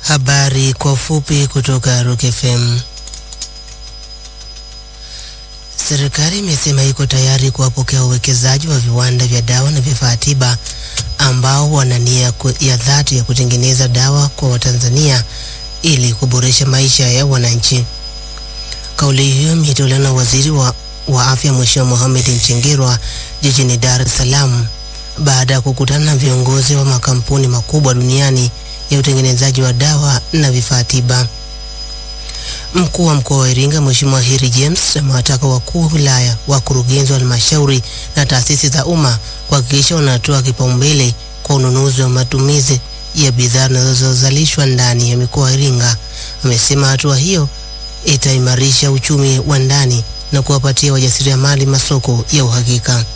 Habari kwa ufupi kutoka Rock FM. Serikali imesema iko tayari kuwapokea wawekezaji wa viwanda vya dawa na vifaa tiba ambao wana nia ya dhati ya kutengeneza dawa kwa Watanzania ili kuboresha maisha ya wananchi. Kauli hiyo imetolewa na waziri wa, wa afya Mheshimiwa Mohamed Mchengerwa jijini Dar es Salaam baada ya kukutana na viongozi wa makampuni makubwa duniani ya utengenezaji wa dawa na vifaa tiba. Mkuu wa mkoa wa Iringa Mheshimiwa Heri James amewataka wakuu wa wilaya, wakurugenzi wa halmashauri na taasisi za umma kuhakikisha wanatoa kipaumbele kwa ununuzi wa matumizi ya bidhaa zinazozalishwa ndani ya mikoa ya Iringa. Amesema hatua hiyo itaimarisha uchumi wa ndani na kuwapatia wajasiriamali masoko ya uhakika.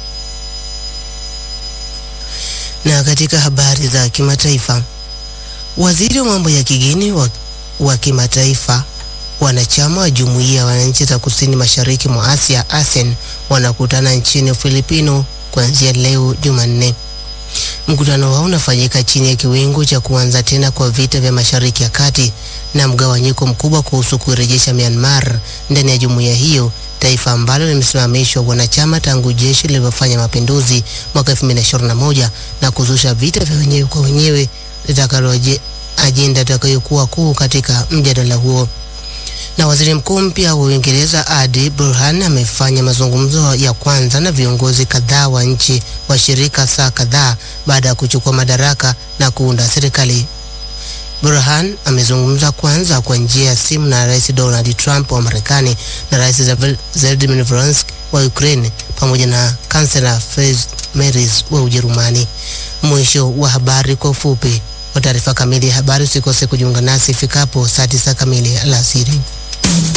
Na katika habari za kimataifa, waziri wa mambo ya kigeni wa, wa kimataifa wanachama wa jumuiya ya wananchi za kusini mashariki mwa Asia ASEAN wanakutana nchini Ufilipino kuanzia leo Jumanne. Mkutano wao unafanyika chini ya kiwingu cha kuanza tena kwa vita vya Mashariki ya Kati na mgawanyiko mkubwa kuhusu kuirejesha Myanmar ndani ya jumuiya hiyo, taifa ambalo limesimamishwa wanachama tangu jeshi lilivyofanya mapinduzi mwaka 2021 na kuzusha vita vya wenyewe kwa wenyewe litakalo ajenda itakayokuwa kuu katika mjadala huo na waziri mkuu mpya wa Uingereza Adi Burhan amefanya mazungumzo ya kwanza na viongozi kadhaa wa nchi washirika saa kadhaa baada ya kuchukua madaraka na kuunda serikali. Burhan amezungumza kwanza kwa njia ya simu na Rais Donald Trump wa Marekani na Rais Volodymyr Zelensky wa Ukraine pamoja na kansela Friedrich Merz wa Ujerumani. Mwisho wa habari kwa ufupi. Kwa taarifa kamili ya habari usikose kujiunga nasi ifikapo saa tisa kamili alasiri.